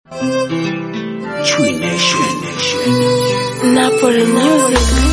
Tree Nation. Napoli Music.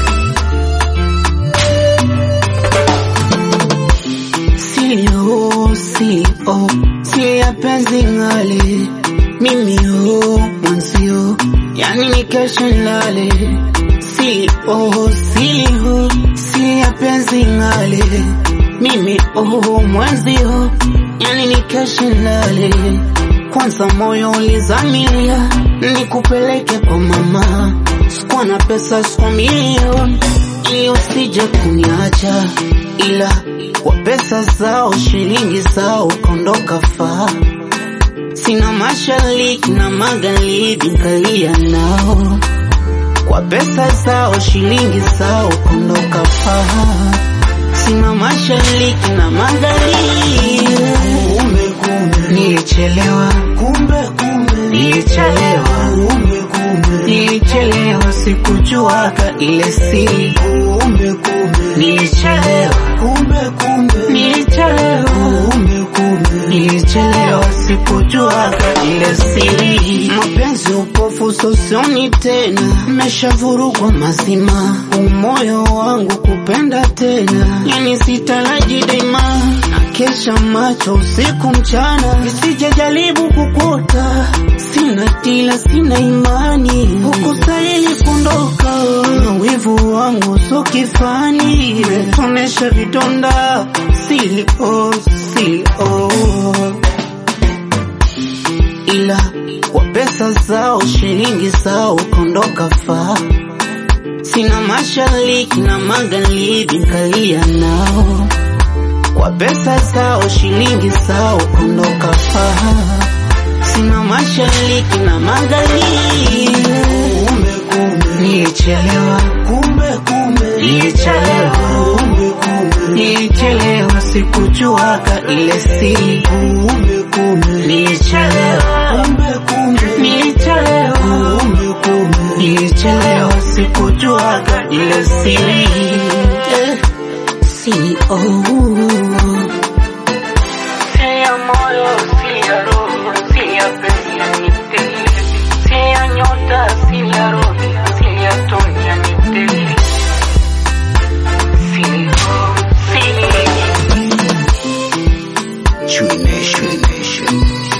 Sio, sio, si ya penzi ngale mimi ho mwanzio, yani ni kesho nilale. Sio, sio, si ya penzi ngale mimi ho mwanzio, yani ni kesho nilale. Kwanza moyo ulizamilia nikupeleke kwa mama, sikuwa na pesa, sikuwa milioni ili usije kuniacha, ila kwa pesa zao shilingi zao kondoka faa. Sina mashariki na magharibi nkalia nao, kwa pesa zao shilingi zao kondoka faa. Sina mashariki na magharibi, kumbe kumbe nilichelewa, kumbe kumbe nilichelewa, kumbe kumbe nilichelewa, sikujuaga ile siri, kumbe kumbe nilichelewa, kumbe kumbe nilichelewa, kumbe kumbe nilichelewa, sikujuaga ile siri. Mapenzi upofu, sosioni tena, meshavurugwa mazima, umoyo wangu kupenda tena, yani sitaraji daima Kesha macho usiku mchana, nisije jaribu kukuta. Sina tila, sina imani, hukustahili kuondoka. Wivu wangu so kifani, metonesha vidonda, silio silio, ila kwa pesa zao shilingi zao kondoka faa. Sina mashariki na magharibi nkalia nao kwa pesa zao shilingi zao kondoka faa. Sina mashariki na magharibi, kumbe kumbe nilichelewa, kumbe kumbe nilichelewa, kumbe kumbe nilichelewa, sikujuaga ile siri, kumbe kumbe nilichelewa, kumbe kumbe nilichelewa, kumbe kumbe nilichelewa, sikujuaga ile siri eh. Si oh. Sea moyo, sea roho, sea pesa nitele. Sea nyota, sea roho, sea tonya nitele. Sio, sio. Tree Nation.